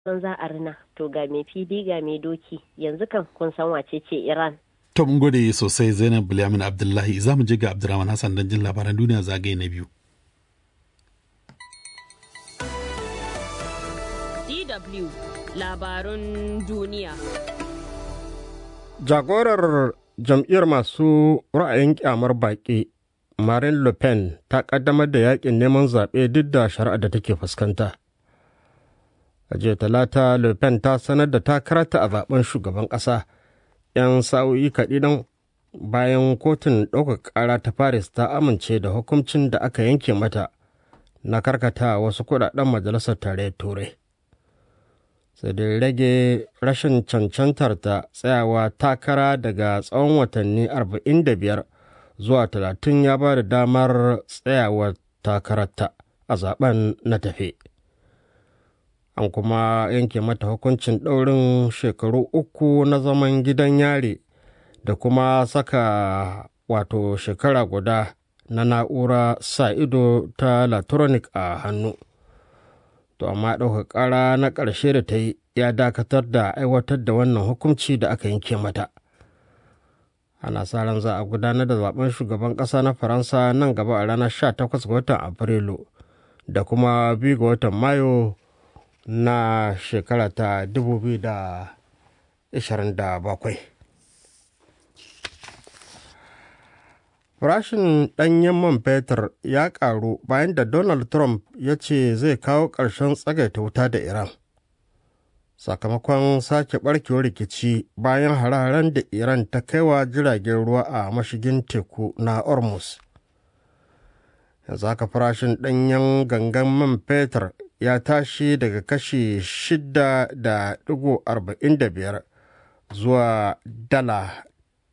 san za a rina to ga mai fili ga mai doki yanzu kan kun san wace ce iran To mun gode sosai Zainab Bilyamin Abdullahi za mu je ga Abdurrahman Hassan don jin labaran duniya zagaye na biyu. DW labarun duniya. Jagorar jam'iyyar masu ra'ayin kyamar baƙi Marine Le Pen ta ƙaddamar da yakin neman zaɓe duk da shari'a da take fuskanta. A jiya talata Le Pen ta sanar da takararta a zaben shugaban ƙasa 'yan sa'o'i kaɗidan bayan kotun ɗaukar ƙara ta Paris ta amince da hukuncin da aka yanke mata na karkata wasu kuɗaɗen majalisar tarayyar turai. sai dai rage rashin cancantar ta tsayawa takara daga tsawon watanni 45 zuwa 30 ya ba da damar tsayawa takararta a zaben na tafe an kuma yanke mata hukuncin ɗaurin shekaru uku na zaman gidan yare da kuma saka wato shekara guda na na'ura sa ido ta latronic a hannu to amma ɗaukar ƙara na ƙarshe da ta yi ya dakatar da aiwatar da wannan hukunci da aka yanke mata ana sa ran za a gudanar da zaben shugaban ƙasa na faransa nan gaba a ranar 18 ga watan afrilu da kuma 2 ga watan mayu na shekara ta 2027 Farashin ɗanyen man fetur ya ƙaru bayan da Donald Trump ya ce zai kawo ƙarshen tsagaita wuta da Iran. Sakamakon sake ɓarkewar rikici bayan hare-haren da Iran ta kaiwa jiragen ruwa a mashigin teku na Hormuz. Yanzu haka farashin ɗanyen gangan man fetur ya tashi daga kashi 6.45 zuwa dala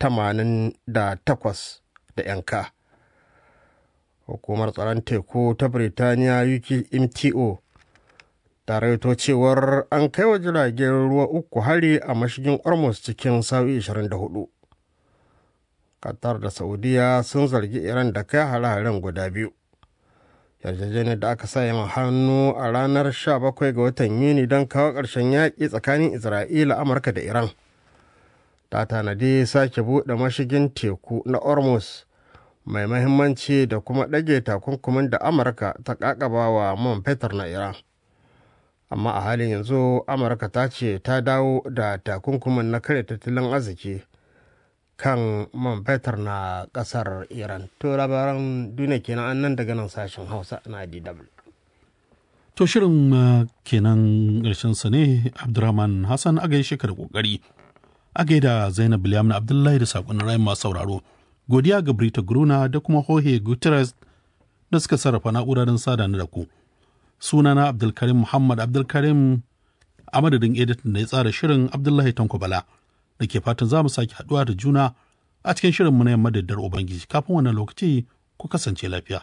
88 da yanka hukumar tsaron teku ta birtaniya mto ta raito cewar an kai wa jiragen ruwa uku hari a mashigin ormus cikin sa'o'i 24 qatar da saudiya sun zargi iran da kai hare-haren guda biyu yarjejeniyar da aka sa yin hannu a ranar 17 ga watan yuni don kawo ƙarshen yaƙi tsakanin isra'ila amurka da iran ta tanadi sake buɗe mashigin teku na ormus mai mahimmanci da kuma ɗage takunkumin da amurka ta ƙaƙaba wa man fetur na iran amma a halin yanzu amurka ta ce ta dawo da takunkumin na kare tattalin arziki kan man fetur na ƙasar iran to labaran duniya kenan an nan daga nan sashen hausa na dw To shirin uh, kenan ƙarshen sa ne Abdurrahman Hassan a gaishe ka da ƙoƙari. A gaida Zainab Bilyamin Abdullahi da saƙonin rayu masu sauraro. godiya ga Brita Gruna da kuma Jorge Guterres da suka sarrafa na'urarin sada da ku. Sunana Abdulkarim Muhammad Abdulkarim a madadin editan da ya tsara shirin Abdullahi Tanko Bala da ke fatan za mu sake haɗuwa da juna a cikin shirin mu na yamma da Ubangiji kafin wannan lokaci ku kasance lafiya.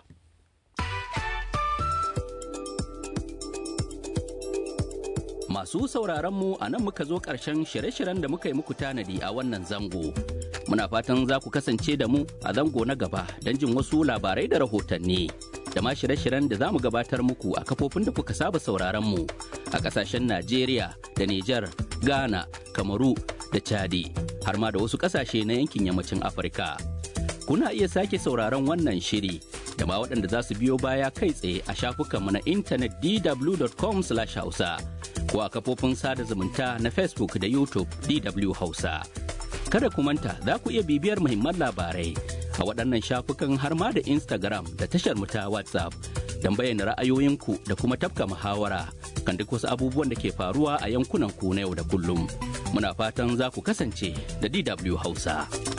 Masu sauraron mu a nan muka zo ƙarshen shirye-shiryen da muka yi muku tanadi a wannan zango. Muna fatan za ku kasance da mu a zango na gaba don jin wasu labarai da rahotanni. Da ma shirye-shiryen da za mu gabatar muku a kafofin da kuka saba sauraron mu a ƙasashen Najeriya da Nijar, Ghana, Kamaru da Chadi, har ma da wasu ƙasashe na yankin yammacin Afirka. Kuna iya sake sauraron wannan shiri da ma waɗanda za su biyo baya kai tsaye a shafukanmu na intanet dw.com/hausa. ko a kafofin sada zumunta na Facebook da YouTube DW Hausa. Kada ku manta za ku iya bibiyar muhimman labarai a waɗannan shafukan har ma da Instagram da tashar mu ta WhatsApp don bayyana ra'ayoyinku da kuma tafka muhawara kan duk wasu abubuwan da ke faruwa a yankunan ku na yau da kullum. Muna fatan za ku kasance da DW Hausa.